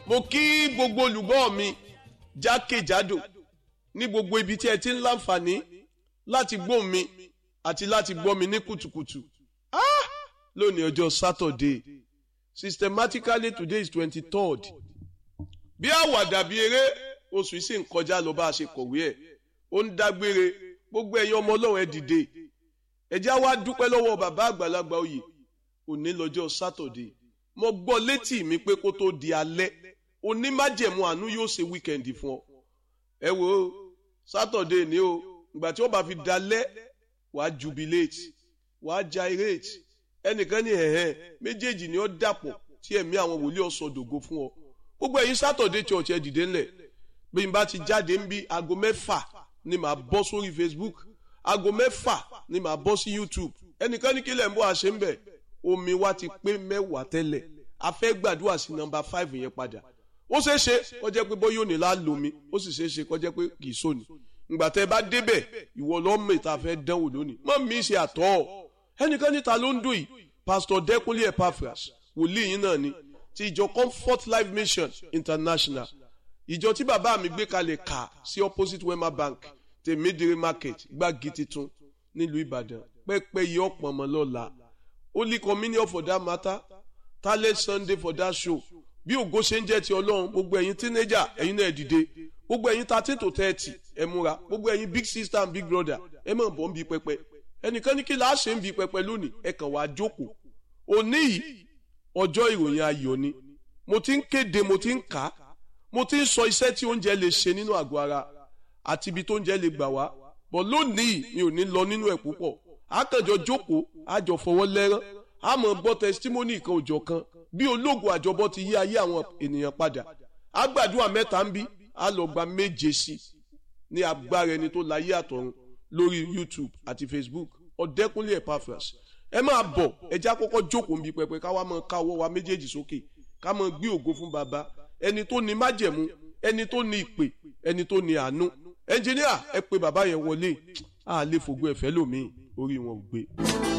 mo kí gbogbo olùgbọ́ mi jákèjádò ní gbogbo ibi tí ẹ ti ń láǹfààní láti gbọ́ mi àti láti gbọ́ mi ní kùtùkùtù ah! lónìí ọjọ́ Saturday systematically today is twenty third bí àwàdà bí eré oṣù yìí sì ń kọjá lọ bá a ṣe kọ̀wé ẹ̀ ó ń dágbére gbogbo ẹ̀yin ọmọ ọlọ́run ẹ dìde ẹ jẹ́ wá dúpẹ́ lọ́wọ́ bàbá àgbàlagbà oyè òní lọ́jọ́ Saturday mo gbọ́ létí mi pé kó tó di alẹ́ onímájẹ̀mú àánú yóò ṣe wíkẹ̀ndì fún ọ ẹ wo Saturday ni o ìgbà tí ó bá fi dalẹ́ wàá jubilate wàá gyrate ẹnìkan ní ẹ̀hẹ́n méjèèjì ni ó dàpọ̀ tí ẹ̀mí àwọn wòlíì ọ̀sọ̀dògo fún ọ gbogbo ẹ̀yin Saturday church ẹ dìde ńlẹ̀ bí n bá ti jáde ń bí aago mẹ́fà ni màá bọ́ sórí Facebook aago mẹ́fà ni màá bọ́ sí YouTube ẹnìkan ní kílẹ̀ ń bọ́ àṣẹ ń bẹ̀ omi wa ti pé mẹ́wàá tẹ́lẹ̀ a fẹ́ gbàdúrà sí nọ́mbà five yẹn padà ó ṣeé ṣe kó jẹ́ pé bóyá òní la lomi ó sì ṣeé ṣe kó jẹ́ pé kì í sóni ìgbà tẹ́ bá débẹ̀ ìwọ lọ́mọ ìta fẹ́ dánwò lónìí mọ́ mi ṣe àtọ́ ẹnìkan níta ló ń dùn yìí Pastor Dẹ́kunlé Epaphras wòlíì yín náà ni ti ìjọ Comfort Life Mission International ìjọ tí bàbá mi gbé kalẹ̀ kà sí opposite Wema Bank tèmídìrí market gbági titun nílùú Ìbàdàn pẹ́pẹ́ yìí ọ̀pọ̀ ọmọ lọ́la Holy Communion for that matter talent Sunday for that show bí ògo ṣe ń jẹ́ ti Ọlọ́run gbogbo ẹ̀yin teenager ẹ̀yin náà dìde gbogbo ẹ̀yin thirteen to thirty ẹ múra gbogbo ẹ̀yin big sister and big brother ẹ mọ̀ bọ́ ń bi pẹpẹ ẹnìkan ní kí la ṣe ń bi pẹpẹ lónìí ẹ kàn wá jókòó òní yìí ọjọ́ ìròyìn ayọ̀ ni mo ti ń kéde mo ti ń kà á mo ti ń sọ iṣẹ́ tí oúnjẹ lè ṣe nínú àgọ́ ara àti ibi tó oúnjẹ lè gbà wá bọ̀ lónìí mi ò ní lọ nínú ẹ̀ púpọ̀ àkànjọ jókòó àjọ fọwọ́ lẹ́rán àmọ́ gbọ́ testimony kan òjọ̀ kan bí ológun àjọbọ ti yí ayé àwọn ènìyàn padà àgbàdua mẹ́ta ń bí a lọ gba méje sí ní agbára ẹni tó láyé àtọ̀run lórí YouTube àti Facebook Ọ̀dẹ́kúnlé Epaphras ẹ máa bọ̀ ẹ jẹ́ àkọ́kọ́ jókòó níbi pẹpẹ ká wá máa ká ọwọ́ wa méjèèjì sókè ká máa gbé ògo fún baba ẹni tó ní májẹ̀mú ẹni tó ní ìpè ẹni tó ní àánú ẹnjìníà ẹ pè bàbá yẹn wọlé a lè fògo ẹ̀fẹ́ lòmíì orí wọn ò gbé.